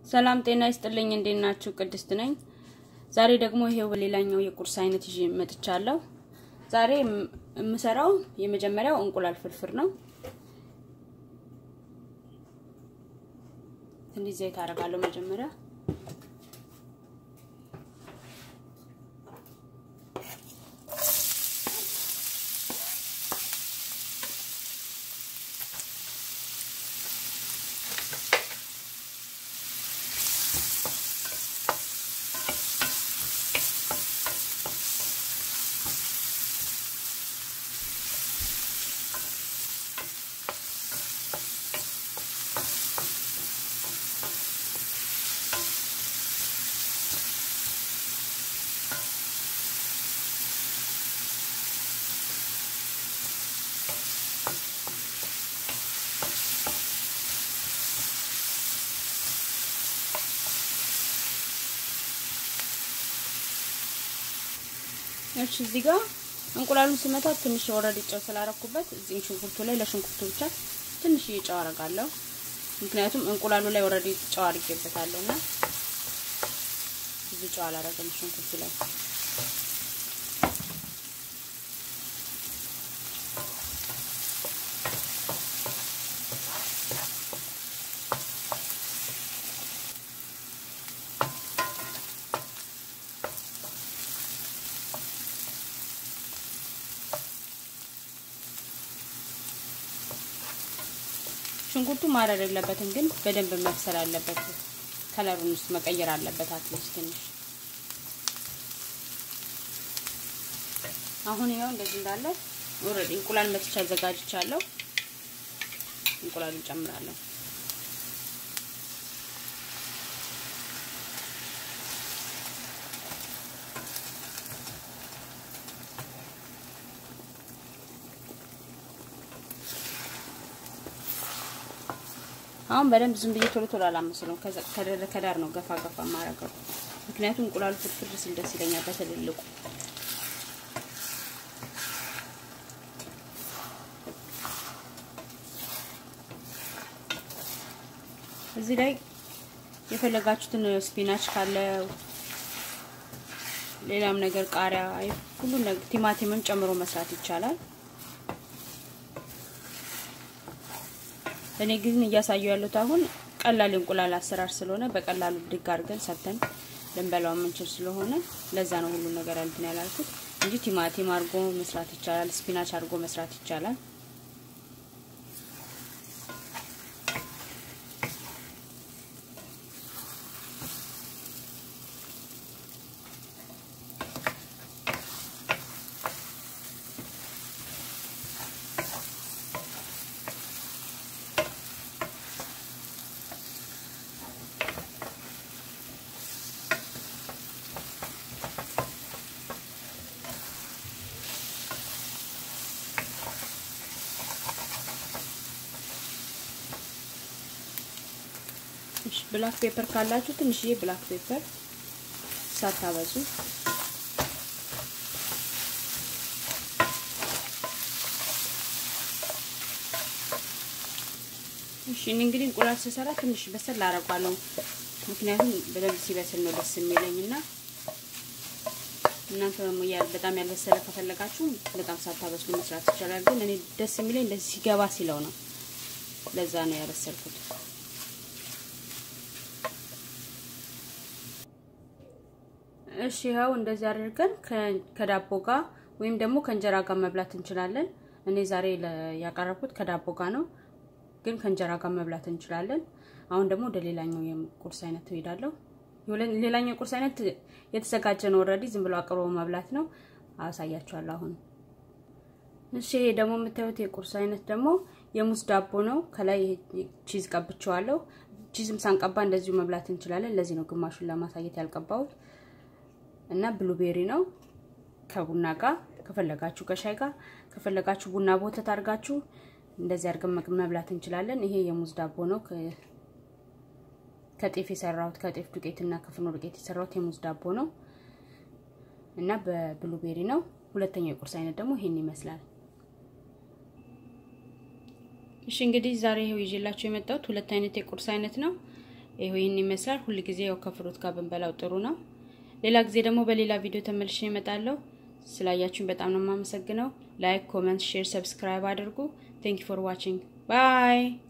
ሰላም ጤና ይስጥልኝ። እንዴት ናችሁ? ቅድስት ነኝ። ዛሬ ደግሞ ይሄው በሌላኛው የቁርስ አይነት ይዤ መጥቻለሁ። ዛሬ የምሰራው የመጀመሪያው እንቁላል ፍርፍር ነው። ትንሽ ዘይት አደርጋለሁ መጀመሪያ እሺ እዚህ ጋር እንቁላሉን ስመታው ትንሽ ወረድ ጨው ስላረኩበት እዚህ ሽንኩርቱ ላይ ለሽንኩርቱ ብቻ ትንሽ ጨው አረጋለሁ። ምክንያቱም እንቁላሉ ላይ ወረድ ጨው አድርጌበታለሁ እና ብዙ ጨው አላረገም ሽንኩርቱ ላይ። ሽንኩርቱ ማረር የለበትም፣ ግን በደንብ መብሰል አለበት። ከለሩን ውስጥ መቀየር አለበት አትሊስት ትንሽ። አሁን ይኸው እንደዚህ እንዳለ ኦልሬዲ እንቁላል መትቻ አዘጋጅቻለሁ። እንቁላሉን ጨምራለሁ። አሁን በደንብ ዝም ብዬ ቶሎ ቶሎ አላመስለውም። ከዳር ነው ገፋ ገፋ ማረገው፣ ምክንያቱም እንቁላሉ ፍርፍር ሲል ደስ ይለኛል በትልልቁ። እዚህ ላይ የፈለጋችሁትን ስፒናች ካለ ሌላም ነገር ቃሪያ፣ ሁሉ ነገር ቲማቲምም ጨምሮ መስራት ይቻላል። እኔ ግን እያሳየው ያሉት አሁን ቀላል እንቁላል አሰራር ስለሆነ በቀላሉ ብድግ አድርገን ሰርተን ልንበላው የምንችል ስለሆነ ለዛ ነው ሁሉ ነገር እንትን ያላልኩት እንጂ ቲማቲም አድርጎ መስራት ይቻላል፣ ስፒናች አድርጎ መስራት ይቻላል። ብላክ ፔፐር ካላችሁ ትንሽዬ ብላክ ፔፐር ሳታበዙ እሺ። እንግዲህ እንቁላል ስሰራ ትንሽ በሰል አደርጋለሁ፣ ምክንያቱም በደንብ ሲበስል ነው ደስ የሚለኝና እናንተ ደግሞ በጣም ያልበሰለ ከፈለጋችሁ በጣም ሳታበስሉ መስራት ይቻላል። ግን እኔ ደስ የሚለኝ እንደዚህ ሲገባ ሲለው ነው። ለዛ ነው ያበሰልኩት። እሺ ይኸው እንደዚህ አድርገን ከዳቦ ጋር ወይም ደግሞ ከእንጀራ ጋር መብላት እንችላለን። እኔ ዛሬ ያቀረብኩት ከዳቦ ጋር ነው፣ ግን ከእንጀራ ጋር መብላት እንችላለን። አሁን ደግሞ ወደ ሌላኛው የቁርስ አይነት እሄዳለሁ። ሌላኛው የቁርስ አይነት የተዘጋጀ ነው ኦልሬዲ፣ ዝም ብሎ አቅርቦ መብላት ነው። አሳያችኋለሁ አሁን። እሺ ይሄ ደግሞ የምታዩት የቁርስ አይነት ደግሞ የሙዝ ዳቦ ነው። ከላይ ቺዝ ቀብቼዋለሁ። ቺዝም ሳንቀባ እንደዚሁ መብላት እንችላለን። ለዚህ ነው ግማሹን ለማሳየት ያልቀባሁት። እና ብሉቤሪ ነው ከቡና ጋር ከፈለጋችሁ ከሻይ ጋር ከፈለጋችሁ ቡና በወተት አድርጋችሁ እንደዚህ አድርገን መብላት እንችላለን። ይሄ የሙዝ ዳቦ ነው። ከጤፍ የሰራሁት ከጤፍ ዱቄት እና ከፍኖ ዱቄት የሰራሁት የሙዝ ዳቦ ነው እና በብሉቤሪ ነው። ሁለተኛው የቁርስ አይነት ደግሞ ይሄን ይመስላል። እሺ እንግዲህ ዛሬ ይሄው ይዤላችሁ የመጣሁት ሁለት አይነት የቁርስ አይነት ነው። ይሄው ይህን ይመስላል። ሁል ጊዜ ያው ከፍሩት ጋር ብንበላው ጥሩ ነው። ሌላ ጊዜ ደግሞ በሌላ ቪዲዮ ተመልሼ እመጣለሁ። ስላያችሁኝ በጣም ነው የማመሰግነው። ላይክ፣ ኮመንት፣ ሼር፣ ሰብስክራይብ አድርጉ። ቴንክ ዩ ፎር ዋቺንግ ባይ